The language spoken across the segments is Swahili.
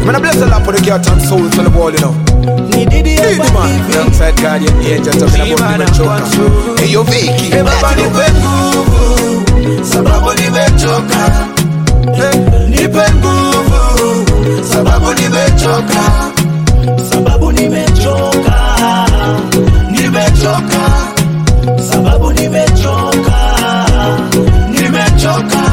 Man, I bless the Lord for the cat and souls on the wall, you know. Ni Didi Didi hapa man, hivi. alongside Guardian Angel talking about the choker. Hey, yo, Vicky, Eh, baba let it nipe nguvu sababu nimechoka Eh, nipe nguvu sababu nimechoka sababu nimechoka nimechoka sababu nimechoka nimechoka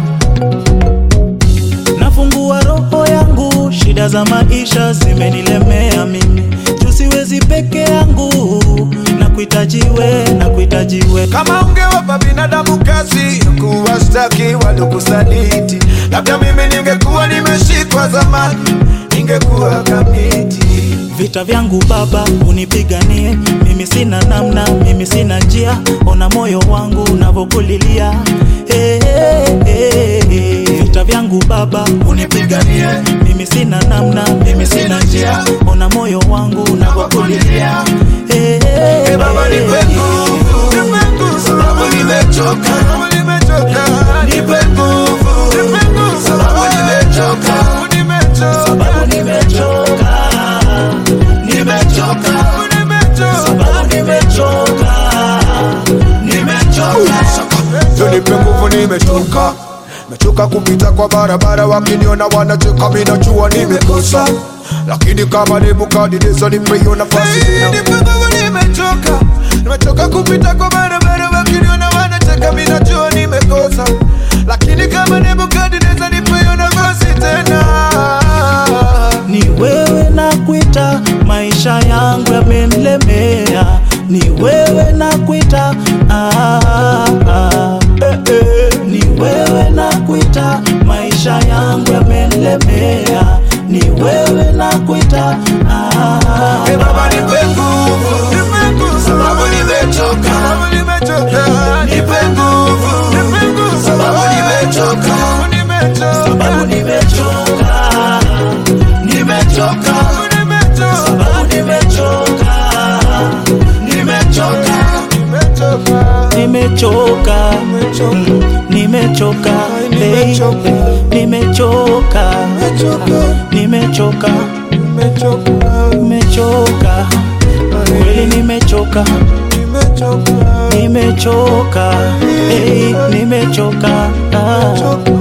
nafungua roho yangu shida za maisha zimenilemea mimi tusiwezi peke yangu na kuhitajiwe na kuhitajiwe kama ungewapa binadamu kazi kuwastaki waliokusaliti, labda mimi ningekuwa nimeshikwa zamani, ningekuwa kamiti. Vita vyangu Baba unipiganie, mimi sina namna, mimi sina njia, ona moyo wangu unavyokulilia. Hey, hey, hey, hey. Vita vyangu Baba unipiganie, mimi sina namna, mimi sina njia, ona moyo wangu unavyokulilia. Hey, hey, Hey, Baba hey, nipe nguvu, nipe nguvu, sababu nimechoka, sababu nimechoka. nipe nguvu, Nipe nguvu, sababu nimechoka, sababu nimechoka. sababu nimechoka, nimechoka. Sababu nimechoka. sababu nimechoka, nimechoka. Yo nipe nguvu nimechoka mechoka kupita kwa barabara wakiniona wanacheka mi najua nimekosa lakini kama nebukadineza nipe hiyo nafasi tena. Nipe nguvu nimechoka nimechoka kupita kwa barabara wakiniona wanacheka mi najua nimekosa lakini kama nebukadineza nipe hiyo nafasi tena Ni wewe na kuita, maisha yangu yamenilemea. Ni wewe na kuita, ah, ah, eh, eh. Ni wewe na kuita, maisha yangu yamenilemea. Ni wewe na kuita, ah, Hey, Baba nipe nguvu, nipe nguvu, sababu nimechoka, sababu nimechoka. Nipe nguvu, nipe nguvu, sababu nimechoka, sababu nimechoka, sababu nimechoka, nimechoka, sababu nimechoka, sababu nimechoka, nimechoka. nimechoka. nimechoka Mm, nimechoka hey, Nimechoka. nimechoka Nimechoka. nimechoka Nimechoka, nimechoka kweli nimechoka nimechoka, nimechoka hey, nimechoka ah. nimechoka.